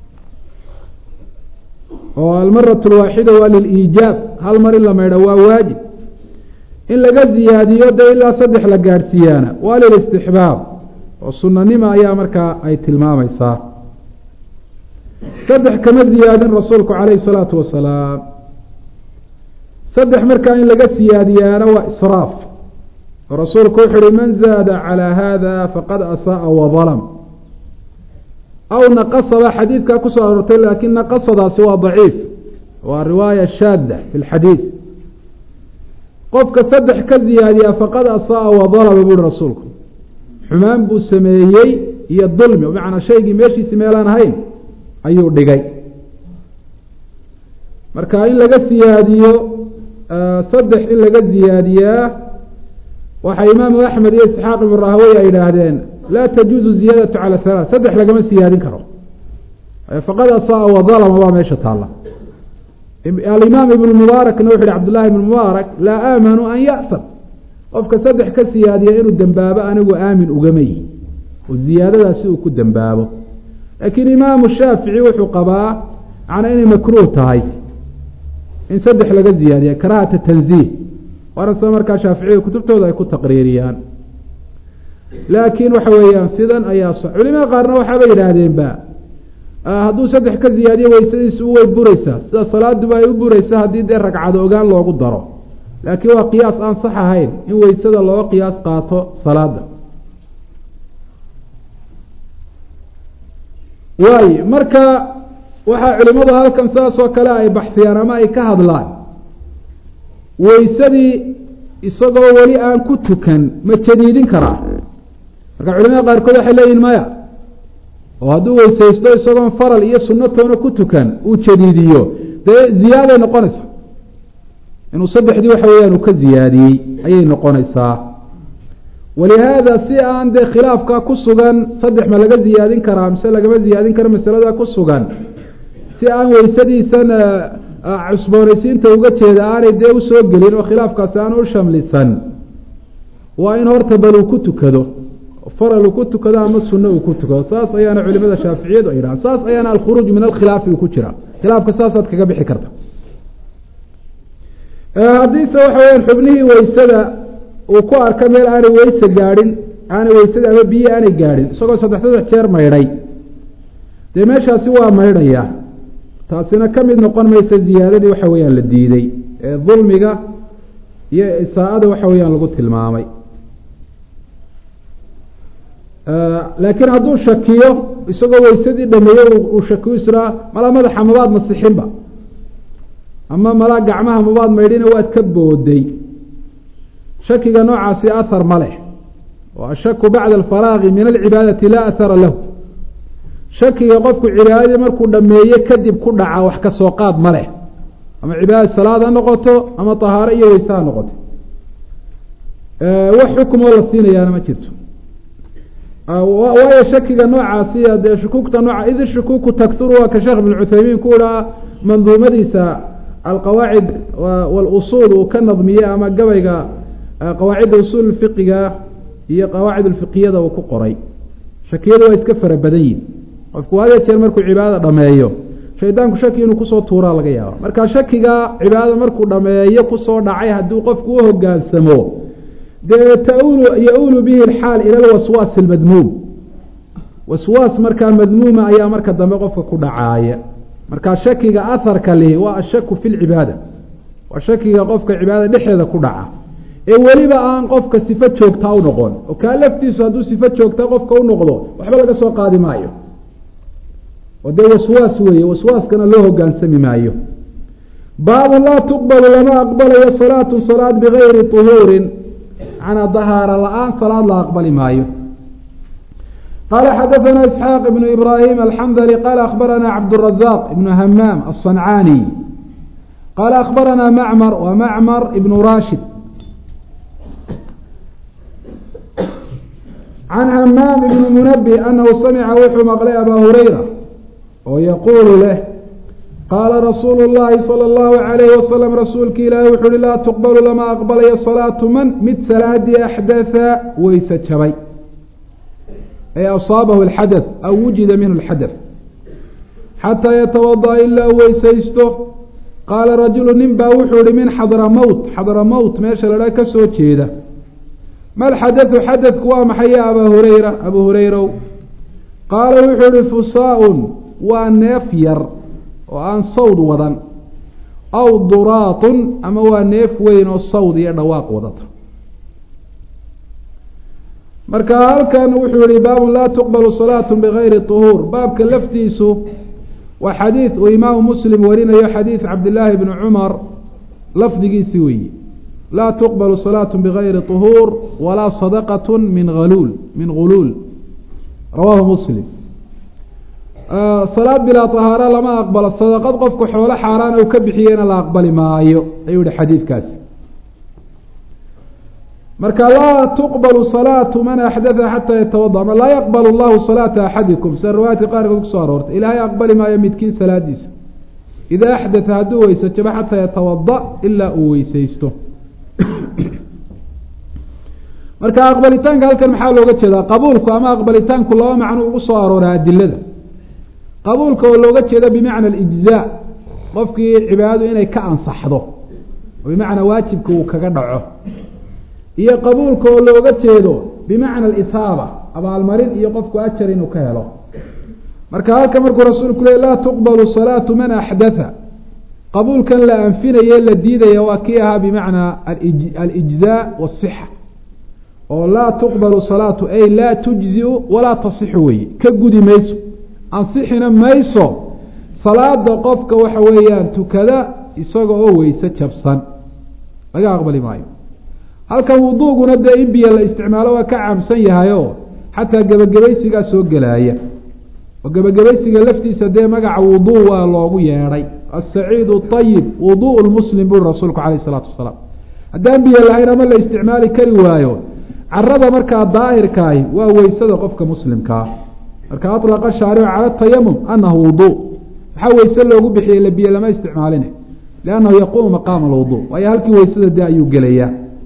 oo almarat alwaaxida waa liliijaab hal mar in la maydho waa waajib in laga ziyaadiyo dee ilaa saddex la gaadhsiiyaana waa lilistixbaab oo sunanima ayaa markaa ay tilmaamaysaa saddex kama ziyaadin rasuulku calayhi salaatu wasalaam saddex markaa in laga siyaadiyaana waa israaf oo rasuulku wuxu uhi man zaada calaa hada faqad asaaa wadalm aw naqasaba xadiidkaa kusoo aroortay laakiin naqasadaasi waa daciif waa riwaaya shaada fi lxadiid qofka saddex ka ziyaadiyaa faqad asaaa wadalama buuhi rasuulku xumaan buu sameeyey iyo dulmi bimacnaa shaygii meeshiisi meelaan ahayn ayuu dhigay marka in laga siyaadiyo saddex in laga ziyaadiyaa waxaa imaamu axmed iyo isxaaq ibnu rahwey ay yidhaahdeen laa tajuuzu ziyaadatu cala halaa saddex lagama siyaadin karo faqad asaa wadalama baa meesha taalla alimaam ibnu mubaarakna wuxu yihi cabdullahi ibnu mubaarak laa aamanu an ya'sam qofka saddex ka siyaadiya inuu dembaabo anigu aamin ugama yihi oo ziyaadadaasi uu ku dembaabo laakiin imaamu shaafici wuxuu qabaa macnaa inay makruuh tahay in saddex laga ziyaadiya karahata tanziih waana sida markaa shaaficiyada kutubtooda ay ku taqriiriyaan laakiin waxa weeyaan sidan ayaa s culimada qaarna waxaabay yidhaahdeenba hadduu saddex ka ziyaadiyo weysadiisu way bureysaa sida salaaduba ay u bureysa haddii dee ragcado ogaan loogu daro laakiin waa qiyaas aan sax ahayn in weysada looga qiyaas qaato salaada waayo marka waxaa culimadu halkan saas oo kale ay baxsiyaan ama ay ka hadlaan weysadii isagoo weli aan ku tukan ma jadiidin karaa marka culimada qaarkood waxay leeyihin maya oo hadduu weysaysto isagoon faral iyo sunnatoona ku tukan uu jadiidiyo dee ziyaaday noqonaysaa inuu saddexdii waxa weeyaan uu ka ziyaadiyey ayay noqonaysaa walihaada si aan dee khilaafkaa ku sugan saddex ma laga ziyaadin karaa mise lagama ziyaadin karo masalada ku sugan si aan weysadiisan cusboonaysiinta uga jeeda aanay dee usoo gelin oo khilaafkaasi aan u shamlisan waa in horta bal uu ku tukado faral uu ku tukado ama sunno uu ku tukado saas ayaana culimada shaaficiyadu ay yidhahan saas ayaana alkhuruuj min alkhilaafi uu ku jira khilaafka saasaad kaga bixi karta haddiise waxa weyaan xubnihii weysada uu ku arka meel aanay weyse gaadhin aanay weysada ama biyo aanay gaadhin isagoo saddex saddex jeer maydhay dee meeshaasi waa maydhaya taasina ka mid noqon maysa ziyaadadii waxa weeyaan la diiday ee dulmiga iyo isaa-ada waxa weeyaan lagu tilmaamay laakiin hadduu shakiyo isagoo weysadii dhameeye uu shakiyo israa malaa madaxa mabaad masixinba ama malaa gacmaha mabaad maydhina waad ka booday shakiga noocaasi ahar ma leh oo ashaku bacda alfaraaqi min alcibaadati laa ahara lahu shakiga qofku cibaadadii markuu dhameeye kadib ku dhaca wax ka soo qaad ma leh ama cibaada salaad ha noqoto ama tahaaro iyo weyse ha noqoto wax xukumoo la siinayaana ma jirto waayo shakiga noocaasi dee shukuugta nooca id shukuuku takturu waa ka sheekh ibn cuthaymiin ku ihaa manduumadiisa alqawaacid walusuul uu ka nadmiyey ama gabayga qawaacidda usuul fiqiga iyo qawaacid ulfiqiyada uu ku qoray shakiyadu waa iska fara badan yihin qofku had jeer markuu cibaadada dhameeyo shaydaanku shaki inuu kusoo tuuraa laga yaaba marka shakiga cibaadada markuu dhameeyo kusoo dhacay haddii qofku u hogaansamo dee taulu ya-ulu bihi alxaal ila alwaswaas almadmuum waswaas markaa madmuuma ayaa marka dambe qofka ku dhacaaya marka shakiga aharka lihi waa ashaku fi lcibaada waa shakiga qofka cibaadada dhexeeda ku dhaca ee weliba aan qofka sifo joogtaa u noqon oo kaa laftiisu hadduu sifo joogta qofka u noqdo waxba laga soo qaadi maayo oo dee waswaas weeye waswaaskana loo hogaansami maayo baabu laa tuqbalu lama aqbalayo salaatu salaad bigayri طuhuurin manaa dahaara la-aan salaad la aqbali maayo qala xadaثna isxaaq ibnu ibrahim alxandli qala akhbarana cabdالrazaq ibnu hamaam aلصancaani qala akhbarana macmar wa macmar ibnu rashid can hamaam ibni munabi anahu samica wuxuu maqlay abaa hurayra oo yaquulu leh qaala rasuulu llahi salى اllahu alayhi wasalam rasuulki ilaahi wuxu uhi laa tuqbalu lama aqbalayo salaatu man mid salaadii axdatha weyse jabay ee asaabahu alxadath aw wujida minhu alxadath xataa yatawada'a ilaa u weysaysto qaala rajulu nin baa wuxuu ihi min xadramowt xadramowt meesha ladhaa ka soo jeeda mal xadathu xadadku waa maxay ya abaa hurayra abuu hurayrow qaala wuxuu ihi fusaa-un waa neef yar oo aan sawd wadan aw duraatun ama waa neef weyn oo sawd iyo dhawaaq wadata marka halkan wuxuu yihi baabun laa tuqbalu salaatu bigayri طuhuur baabka laftiisu waa xadiid uu imaamu muslim warinayo xadiid cabdillaahi bni cumar lafdigiisi weeyi laa tuqbalu salaatu bigayri طuhuur walaa sadaqat min aluul min guluul rawaahu muslim salaad bilaa طahaara lama aqbalo sadaqad qofku xoolo xaaraan u ka bixiyena la aqbali maayo ayuu yihi xadiidkaasi marka laa tuqbalu salaatu man axdatha xataa yatawada ama laa yaqbal llahu salaata axadikum sida riwaayadka qaarkood kusoo aroortay ilaahay aqbali maayo midkiin salaadiisa idaa axdatha hadduu weyse jabo xataa yatawada ilaa uu weysaysto marka aqbalitaanka halkan maxaa looga jeedaa qabuulku ama aqbalitaanku laba macno ugu soo arooray adilada qabuulka oo looga jeedo bimacna alijzaa qofkii cibaadadu inay ka ansaxdo oo bimacnaa waajibka uu kaga dhaco iyo qabuulka oo looga jeedo bimacna alisaaba abaalmarin iyo qofku ajar inuu ka helo marka halka markuu rasuulku le laa tuqbalu salaatu man axdatha qabuulkan la anfinaye la diidaya waa kii ahaa bimacnaa alijzaa wasixa oo laa tuqbalu salaatu ay laa tujziu walaa tasixu weye ka gudi mayso ansixina mayso salaada qofka waxa weeyaan tukada isaga oo weyse jabsan laga aqbali maayo halkan wuduuguna dee in biyo la isticmaalo waa ka caamsan yahay oo xataa gebagabaysigaa soo gelaaya oo gebagabaysiga laftiisa dee magaca wuduu waa loogu yeedhay asaciidu ayib wuduu lmuslim buri rasuulku calayh isalaatu wasalaam haddaan biyo lahayn ama la isticmaali kari waayo carada markaa daahirkaahi waa weysada qofka muslimkaa marka alaqa shaaricu cala tayamum anahu wuduu maxaa weyse loogu bixiyey la biyo lama isticmaaline liannahu yaquumu maqaama alwuduu waayo halkii weysada dee ayuu gelayaa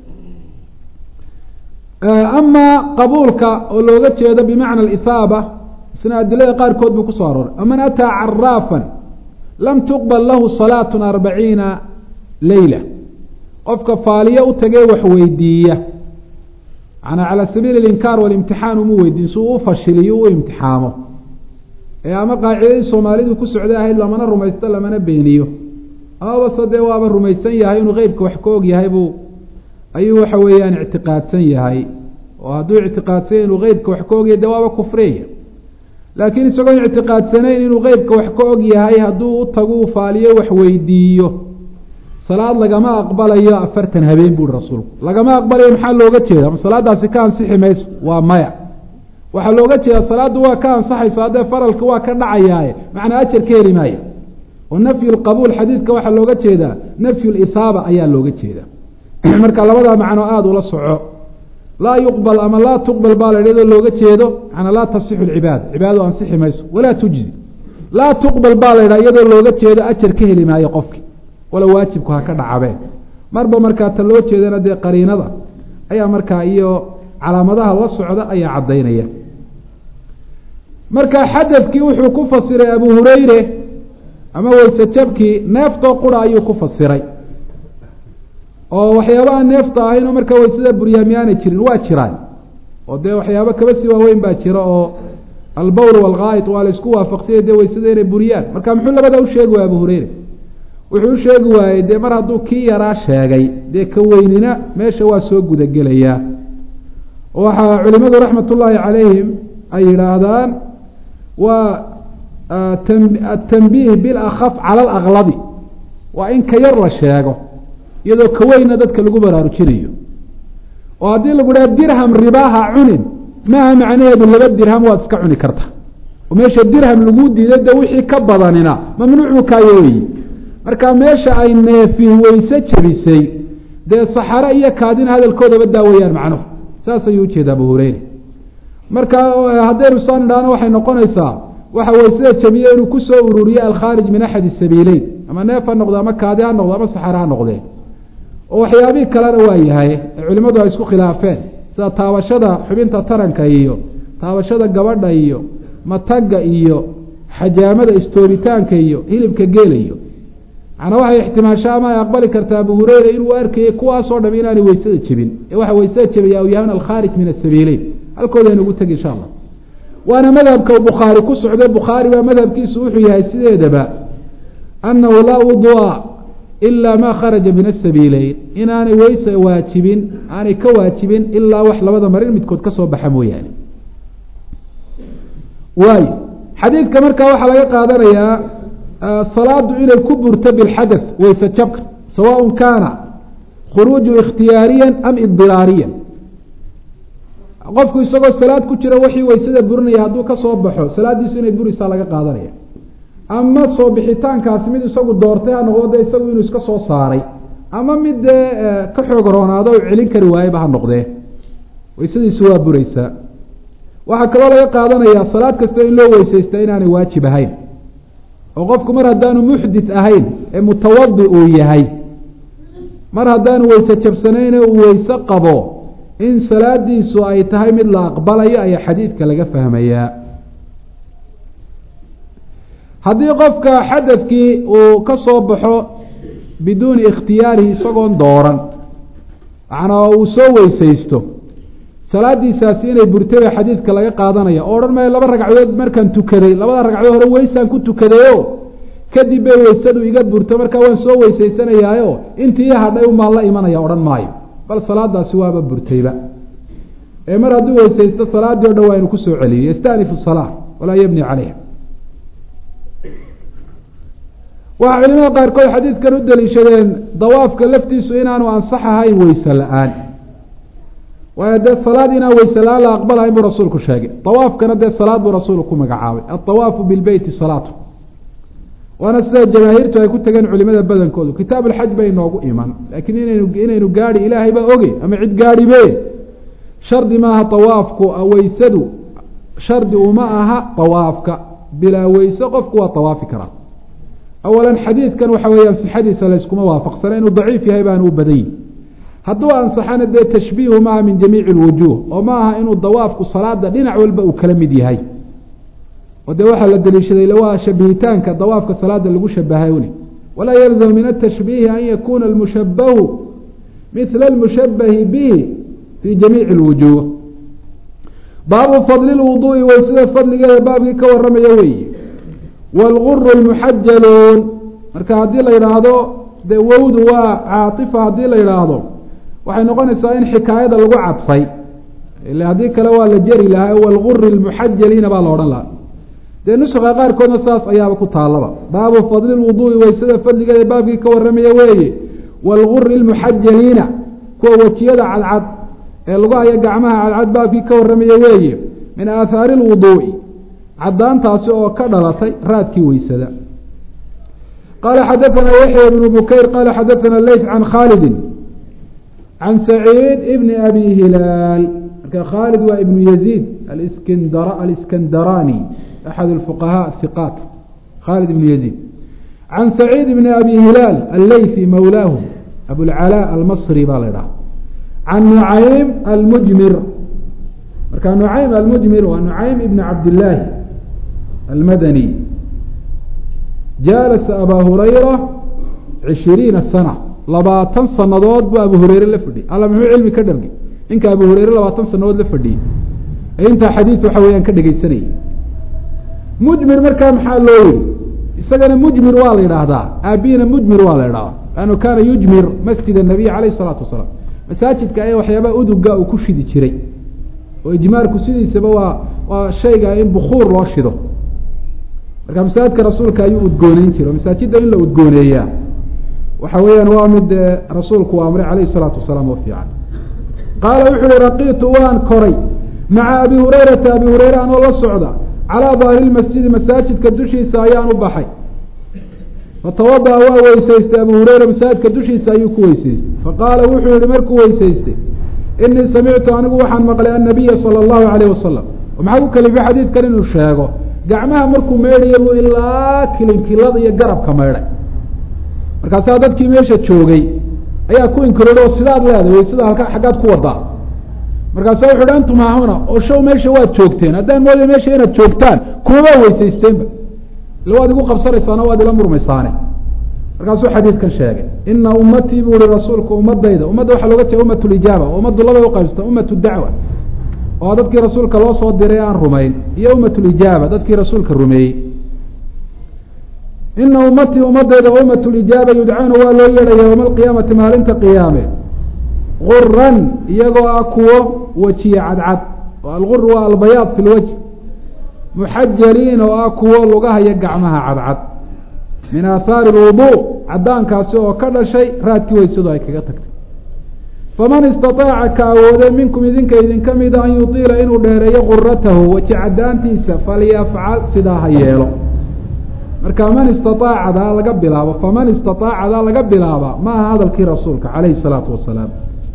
ama qabuulka oo looga jeedo bimacna alisaaba isna adilada qaarkood buu kusoo arooray aman ataa caraafan lam tuqbal lahu salaatu arbaciina leyla qofka faaliyo u tagee wax weydiiya manaa calaa sabiili alinkaar walimtixaan uma weydiin si uu u fashiliyo u imtixaamo ee ama qaacidadii soomaalidu ku socday ahayd lamana rumaysto lamana beeniyo amabase dee waaba rumaysan yahay inuu qeybka wax ka og yahay buu ayuu waxa weeyaan ictiqaadsan yahay oo hadduu ictiqaadsanya inuu qeybka wax ka ogyahay dee waaba kufreya laakiin isagoon ictiqaadsanayn inuu qeybka wax ka og yahay hadduu u tagu faaliyo wax weydiiyo salaad lagama aqbalayo afartan habeen buui rasuulku lagama aqbalayo maxaa looga jeeda ma salaadaasi ka ansixi mayso waa maya waxaa looga jeeda salaaddu waa ka ansaxayso haddee faralka waa ka dhacayaaye macnaa ajar ka heli maayo oo nafyu lqabuul xadiidka waxaa looga jeedaa nafyu lisaaba ayaa looga jeeda marka labadaa macno aada ula soco laa yuqbal ama laa tuqbal baa la iyadoo looga jeedo manaa laa tasixu lcibaada cibaadadu ansixi mayso walaa tujzi laa tuqbal baa la ydhaha iyadoo looga jeedo ajar ka heli maayo qofki wala waajibku ha ka dhacabeen marba markaa ta loo jeedana dee qariinada ayaa markaa iyo calaamadaha la socda ayaa caddaynaya marka xadadkii wuxuu ku fasiray abu hureyre ama weyse jabkii neeftoo qura ayuu ku fasiray oo waxyaabaha neefta ahaynoo markaa weysada buryaa miyaanay jirin waa jiraan oo dee waxyaaba kaba sii waaweyn baa jira oo albowl walghaayit waa la isku waafaqsanya dee weysada inay buriyaan marka muxuu labada u sheegi waaya abu hureyre wuxuu u sheegi waayey dee mar hadduu kii yaraa sheegay dee ka weynina meesha waa soo gudagelayaa waxaa culimadu raxmat ullaahi calayhim ay yidhaahdaan waa atanbiih bilakaf cala alaklabi waa in ka yar la sheego iyadoo ka weynna dadka lagu baraarujinayo oo haddii lagu dhaha dirham ribaaha cunin maaha macnaheedu laba dirham waad iska cuni karta oo meesha dirham lagu diiday de wixii ka badanina mamnuuc buu kaayo weyi marka meesha ay neefi weyse jebisay dee saxare iyo kaadina hadalkoodaba daawayaan macnuhu saas ayuu ujeeda abu hureyre marka haddaynu saan idhaahno waxay noqonaysaa waxa weysada jabiye inuu kusoo ururiye alkhaarij min axadi sabiileyn ama neef ha noqdo ama kaadi ha noqdo ama saxare ha noqdee oo waxyaabihii kalena waa yahay ee culimmadu ay isku khilaafeen sida taabashada xubinta taranka iyo taabashada gabadha iyo matagga iyo xajaamada istooritaanka iyo hilibka geela iyo macnaa waxay ixtimaasha ama ay aqbali kartaa abu hureyre inuu arkayay kuwaasoo dham inaanay weysada jebin ee waxa weysada jebiya u yahan alkhaarij min asabiileyn halkoodaynu ugu tegi insha allah waana madhabka bukhaari ku socdo bukhaari baa madhabkiisu wuxuu yahay sideedaba annahu laa wudua ilaa ma kharaja min asabiileyn inaanay weyse waajibin aanay ka waajibin ilaa wax labada marin midkood ka soo baxa mooyaane waayo xadiidka markaa waxaa laga qaadanayaa salaadu inay ku burto bilxadath weyse jabka sawaء kaana khuruuju ikhtiyaariya am idiraariya qofku isagoo salaad ku jira wixii weysada burinaya hadduu ka soo baxo salaadiisu inay burisaa laga qaadanaya ama soo bixitaankaasi mid isagu doortay ha noqdo de isagu inuu iska soo saaray ama mid dee ka xoog roonaado u celin kari waayeba ha noqdee weysadiisu waa bureysaa waxaa kaloo laga qaadanayaa salaad kasta in loo weysaystaa inaanay waajib ahayn oo qofku mar haddaanu muxdit ahayn ee mutawadi uu yahay mar haddaanu weyse jabsanayne uu weyse qabo in salaadiisu ay tahay mid la aqbalayo ayaa xadiidka laga fahmayaa haddii qofka xadadkii uu ka soo baxo biduuni ikhtiyaarihi isagoon dooran macnaa uu soo weysaysto salaadiisaasi inay burtay baa xadiidka laga qaadanaya oo odhan maayo laba ragcadood markaan tukaday labada ragcadood hore weysaan ku tukadayo kadib bay weysadu iga burto markaa waan soo weysaysanayaayo intii i hadhay umaan la imanaya odhan maayo bal salaadaasi waaba burtayba ee mar hadduu weysaysto salaaddii o dhan waa inu kusoo celiyo yastanifu salaa walaa yabni caleyha waxaa culimada qaarkood xadiidkan u daliishadeen dawaafka laftiisu inaanu ansax ahayn weyse la-aan waayo dee salaad inaan weyse la-aan la aqbalahayn buu rasuulku sheegay dawaafkana dee salaad buu rasuulku ku magacaabay adawaafu bilbeyti salaatu waana sida jamaahiirtu ay ku tageen culimada badankoodu kitaab alxaj bay noogu iman laakiin inaynu inaynu gaadhi ilaahay baa oge ama cid gaadhibe shardi maaha dawaafku weysadu shardi uma aha dawaafka bilaa weyse qofku waa dawaafi karaa awalan xadiidkan waxa weeyaan sixadiisa layskuma waafaqsana inuu daciif yahay baana u badan yihi hadduu ansaxana dee tashbiihu maaha min jamiici lwujuuh oo ma aha inuu dawaafku salaada dhinac walba uu kala mid yahay oo dee waxaa la daliishaday waa shabihitaanka dawaafka salaada lagu shabahayni walaa yalzam min atashbiihi an yakuna almushabahu mila almushabahi bihi fi jamiici lwujuuh baabu fadli lwuduui weysada fadligeeda baabkii ka waramaya weeye wاlguru lmuxajaluun marka haddii la yidhaahdo dee wowdu waa caaifa haddii la yidhaahdo waxay noqonaysaa in xikaayada lagu cadfay ila haddii kale waa la jeri lahaa wlguri lmuxajaliina baa la odhan lahaa dee nuska qaarkoodna saas ayaaba ku taalaba baabu fadli lwuduui weysada fadligeeda baabkii ka waramaya weeye wاlguri lmuxajaliina kuwa wejiyada cadcad ee lagu haya gacmaha cadcad baabkii ka waramaya weeye min aathaari اlwuduu'i cadaantaasi oo ka dhalatay raadkii weysada qaala xadaثana yaxya bnu bukayr qaala xadaثana leyt can khaalidi can saciid ibni abi hilaal marka khaalid waa ibnu yaziid aliskandaraani axad اfuqahaa hiqaat khaalid ibnu yaziid can saciid ibni abi hilaal alleyfi mawlaahu abulcalaa almasri baa la idhaha can nucaym almujmir marka nucaym almujmir waa nucaym ibn cabdillaahi almadani jaalasa abaa hurayra cishiriina sana labaatan sanadood buu abu hureyre la fadhiyey alla muxuu cilmi ka dhargay ninka abu hureyre labaatan sanadood la fadhiyey ee intaa xadiid waxa weeyaan ka dhegeysanayay mujmir markaa maxaa loo yihi isagana mujmir waa la yidhaahdaa aabihina mujmir waa la idhahdaa lannu kaana yujmir masjid الnabiy alayh الsalaatu wasalaam masaajidka ayaa waxyaabaa uduga uu ku shidi jiray oo ijmaarku sidiisaba waa waa shayga in bukuur loo shido marka masaajidka rasuulka ayuu udgooneyn jiray oo masaajidda in la udgooneeyaa waxa weeyaan waa mid rasuulku u amray alayh الsalaatu wasalaam oo fiican qaala wuxu uhi raqitu waan koray maca abi hurayrata abi hureyre anoo la socda calaa daahiri masjidi masaajidka dushiisa ayaan u baxay fatawada'a waa weysaystay abu hureyra masaajidka dushiisa ayuu ku weysaystay faqaala wuxuu yihi markuu weysaystay inii samictu anigu waxaan maqlay annabiya sala allahu alayh wasalam maxaa ku kalifay xadiidkan inuu sheego gacmaha markuu meydhaya buu ilaa kilinkilada iyo garabka meydhay markaasaa dadkii meesha joogay ayaa ku inkiroodh oo sidaad leedahay weysada halka xaggaad ku wadaa markaasa wuxu uhi antum haahuna oo show meesha waad joogteen haddaan mooday meesha inaad joogtaan kumabaa weysaysteenba ila waad igu qabsanaysaano waad ila murmaysaane markaasuu xadiidkan sheegay ina ummatii buu ihi rasuulku ummadayda ummadda waxaa looga jeeda umat lijaaba oo ummaddu labay uqaybsata umat dacwa oo dadkii rasuulka loo soo diray aan rumayn iyo umat lijaaba dadkii rasuulka rumeeyey ina ummatii ummadayda umat lijaaba yudcauna waa loo yeedhaya yowma alqiyaamati maalinta qiyaame guran iyagoo ah kuwo wejiye cadcad oo algur waa albayaad fi lwajh muxajaliin oo ah kuwo lugahaya gacmaha cadcad min aahaari lwudu cadaankaasi oo ka dhashay raadkii weysadu ay kaga tagtay faman istaطaaca ka awoode minkum idinka idinka mida an yutiila inuu dheereeyo guratahu weji cadaantiisa falyafcal sidaa ha yeelo marka man istaaacadaa laga bilaabo faman istaaacadaa laga bilaaba ma aha hadalkii rasuulka calayhi الsalaatu wasalaam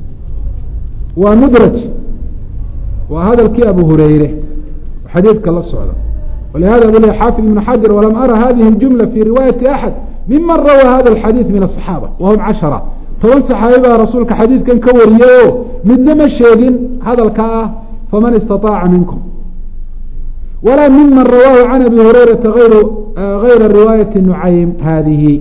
waa mudraj waa hadalkii abu hureyre xadiidka la socda walihada bul xaafid ibn xajar walam ara hadihi اjumla fi riwaayati axad miman rawaa hada اxadiid min aلصaxaaba wahum cashara toban saxaabi baa rasuulka xadiidkan ka wariyey o midna ma sheegin hadalka ah faman istaطaaca minkum walaa miman rawaahu can abi hurayrata ayru gayra riwaayati nucaym hadihi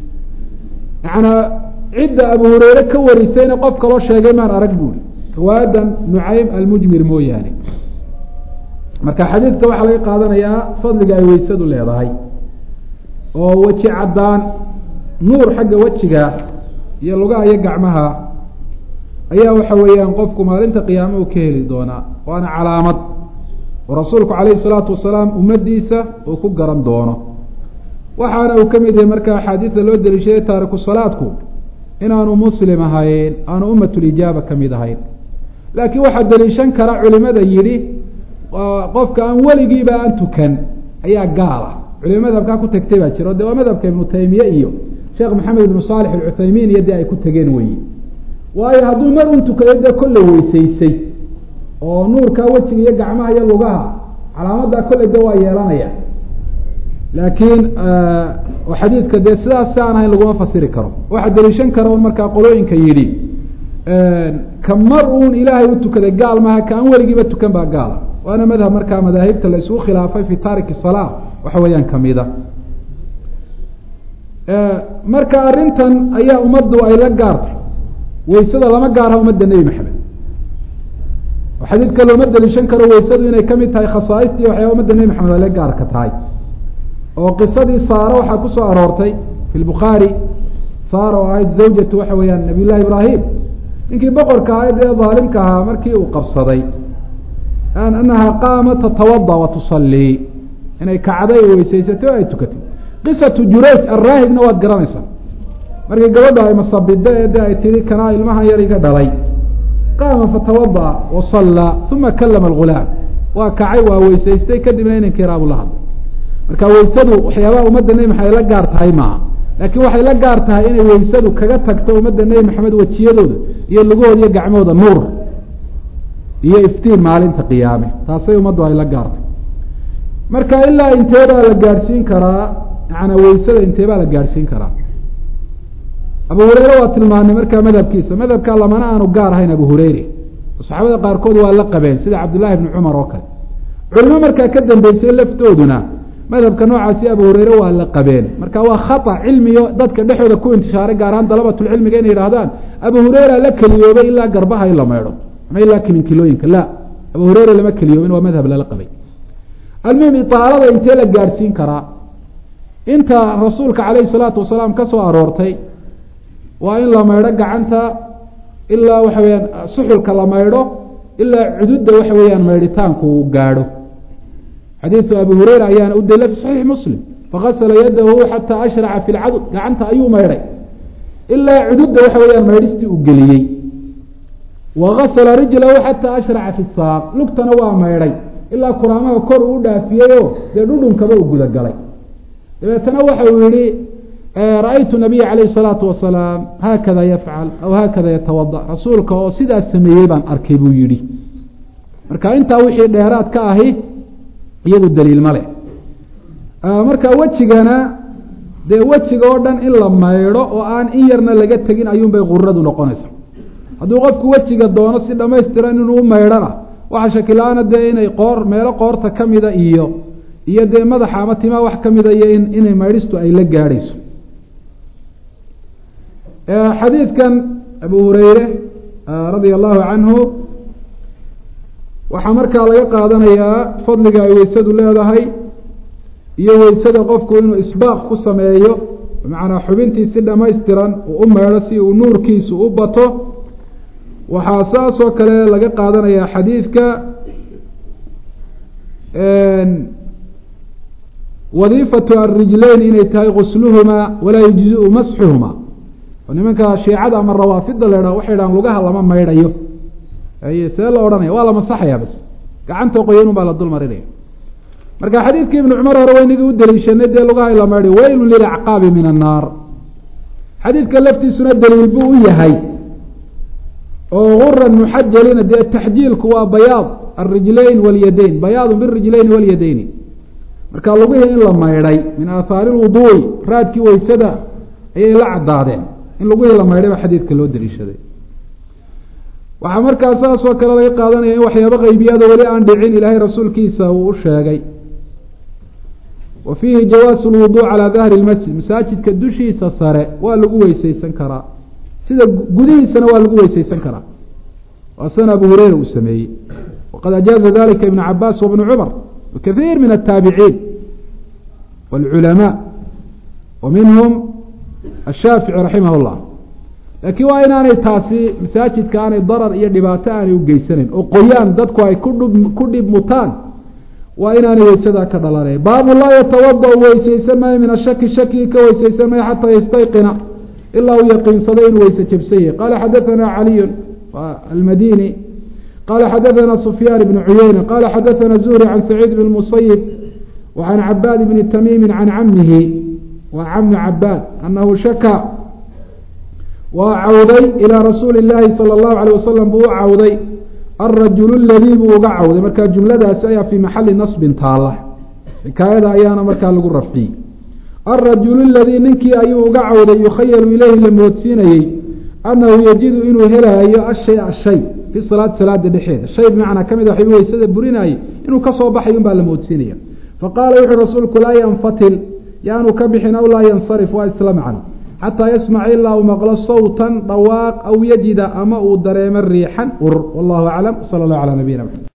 yanaa cidda abu hureyre ka warisayna qof kaloo sheegay maan arag buuri riwaayadan nucaym almujmir mooyaane marka xadiidka waxaa laga qaadanayaa fadliga ay weysadu leedahay oo weji caddaan nuur xagga wejiga iyo lugaha iyo gacmaha ayaa waxa weeyaan qofku maalinta qiyaame uu ka heli doonaa waana calaamad oo rasuulku calayhi salaatu wasalaam ummaddiisa uu ku garan doono waxaana uu ka mid yahay marka axaadiida loo deliishaday taariku salaadku inaanu muslim ahayn aanu ummatulijaaba ka mid ahayn laakiin waxaa deliishan kara culimada yidhi qofka aan weligiiba aan tukan ayaa gaal ah culima madhabkaa ku tegtay baa jira o de waa madhabka ibnu taymiye iyo sheekh maxamed ibnu saalix alcuthaymiin iyo dee ay ku tegeen weyi waayo hadduu mar un tukaday dee kolley weysaysay oo nuurkaa wejiga iyo gacmaha iyo lugaha calaamaddaa kolley de waa yeelanaya laakiin xadiidka dee sidaas si aan ahayn laguma fasiri karo waxaa deliishan kara un markaa qolooyinka yidhi ka mar uun ilaahay u tukaday gaal maaha ka aan weligiiba tukan baa gaala waana madhab markaa madaahibta la isugu khilaafay fi taariki salaa waxa weeyaan kamida marka arrintan ayaa ummaddu ay la gaartay weysada lama gaarha ummadda nebi maxamed oo xadiidka looma deliishan karo weysadu inay kamid tahay khasaaistii waxyaaba umadda nebi maxamed ay la gaarka tahay oo qisadii saaro waxaa ku soo aroortay fi lbukhaari saar oo ahayd zawjatu waxa weeyaan nabiy llahi ibraahim ninkii boqorka ahayd ee daalimka ahaa markii uu qabsaday anaha qaama tatawada wa tusallii inay kacday weysaysatay o ay tukatay qisatu jurayj araahibna waad garanaysaa markii gabadha ay masabida ee de ay tihi kanaa ilmahan yar iga dhalay qaama fatawada'a wa sallaa uma kalama algulaam waa kacay waa weysaystay kadibna inankii raabu la hadlay marka weysadu waxyaabaha umadda nebi maxamed la gaar tahay maaha laakiin waxay la gaar tahay inay weysadu kaga tagto ummadda nebi maxamed wejiyadooda iyo lugahooda iyo gacmahooda nuur iyo iftiin maalinta qiyaame taasay ummaddu ay la gaartay marka ilaa intee baa la gaadhsiin karaa yaana weysada intee baa la gaadhsiin karaa abu hureyre waa tilmaanay markaa madhabkiisa madhabkaa lamana aanu gaar ahayn abu hureyre saxaabada qaarkood waa la qabeen sida cabdullaahi bni cumar oo kale culimo markaa ka dambeysay laftooduna madhabka noocaasi abu hureyre waa la qabeen marka waa khata cilmiyo dadka dhexooda ku intishaaray gaar ahaan dalabatulcilmiga inay yidhahdaan abu hureyra la keliyoobay ilaa garbaha in la maydho ama ilaa kilinkilooyinka la abu hureyra lama keliyoobin waa madhab lala qabay almuhim itaalada intee la gaadhsiin karaa inta rasuulka calayhi salaatu wasalaam ka soo aroortay waa in la maydho gacanta ilaa waxa weyaan suxulka la maydho ilaa cududda waxa weeyaan maydhitaanku uu gaadho xadiidu abi hureyra ayaana u daliila fi saxiixi muslim fakasala yadahu xataa ashraca fi lcadud gacanta ayuu maydhay ilaa cududda waxa weeyaan maydhistii uu geliyey wa gasala rijlahu xataa ashraca fi saaq lugtana waa maydhay ilaa kuraamaha kor uu dhaafiyeyoo dee dhudhunkaba uu gudagalay dabeetana waxa uu yihi ra-aytu nabiya calayh salaatu wasalaam haakada yafcal aw haakada yatawada rasuulka oo sidaas sameeyey baan arkay buu yihi marka intaa wixii dheeraad ka ahi iyadu daliil ma leh marka wejigana dee wejiga oo dhan in la maydho oo aan in yarna laga tegin ayuunbay quradu noqonaysa hadduu qofku wejiga doono si dhamaystiran inuu u maydhana waxaa shakila-aana dee inay qoor meelo qoorta ka mida iyo iyo dee madaxa ama timaa wax ka mida iyo in inay maydhistu ay la gaadhayso xadiidkan abu hureyre radia allahu canhu waxaa markaa laga qaadanayaa fadliga ay weysadu leedahay iyo weysada qofku inuu isbaaq ku sameeyo bimacnaa xubintii si dhamaystiran uu u maydho si uu nuurkiisu u bato waxaa saas oo kale laga qaadanayaa xadiidka wadiifatu arijleyn inay tahay gusluhumaa walaa yujziu masxuhumaa oo nimanka shiicada ama rawaafida la idhaho waxay dhahaan lugaha lama maydhayo see la odhanaya waa la masaxaya bas gacanta qoyanun baa la dul marinaya marka xadiidkii ibnu cumar hore waynagii u daliishanay dee lugaha la maydhay weylun lilacqaabi min annaar xadiidka laftiisuna daliil buu u yahay oo guran muxajalina dee taxjiilku waa bayaad alrijlayn walyadayn bayaadun birijlayni walyadayni marka lugihii in la maydhay min aathaari lwuduui raadkii weysada ayay la caddaadeen in lugihii la maydhay baa xadiidka loo daliishaday waxaa markaa saas oo kale laga qaadanaya in waxyaabo qeybiyada weli aan dhicin ilaahay rasuulkiisa uu u sheegay wa fiihi jawaasu lwuduuc calaa dahri lmasjid masaajidka dushiisa sare waa lagu weyseysan karaa sida gudihiisana waa lagu weyseysan karaa waa sana abu hureyra uu sameeyey waqad ajaaza dalika ibn cabaas wabnu cumar wakaiir min ataabiciin wاlculamaa wa minhum ashaafici raximah اllah laakiin waa inaanay taasi masaajidka aanay darar iyo dhibaato aanay u geysanayn oo qoyaan dadku ay kudhub ku dhib mutaan waa inaanay weysadaa ka dhalanay baabu laa yatawada weyseysan maayo min ashaki shakigi ka weyseysan maayo xataa yastayqina ilaa uu yaqiinsaday inuu weyse jabsan yahay qaala xadaثana caliyu almadini qala xadaثana sufyaan bn cuyeyna qala xadaثana zuhri can saciid bn musayib wa can cabaad bni tamiimi can camihi wa cami cabaad anahu shaka waa cawday ilaa rasuuli اlaahi salى اllahu alيه wasalam buu u cawday alrajulu ladii buu uga cawday marka jumladaasi ayaa fii maxali nasbin taala xikaayada ayaana markaa lagu rafciyey alrajulu ladii ninkii ayuu uga cawday yukhayalu ileyhi la moodsiinayey annahu yajidu inuu helaayo ashay ashay fi salaati salaada dhexeeda shay bimacnaa ka mid a waxay weysada burinaayey inuu kasoo baxay un baa la moodsiinaya faqaala wuxuu rasuulku laa yanfatil yaanu ka bixin aw laa yansarif waa isla macno xataa yasmaca ilaa uu maqlo sawtan dhawaaq aw yajida ama uu dareemo riixan ur wallahu aclam sala allahu calaa nabiyina mxamed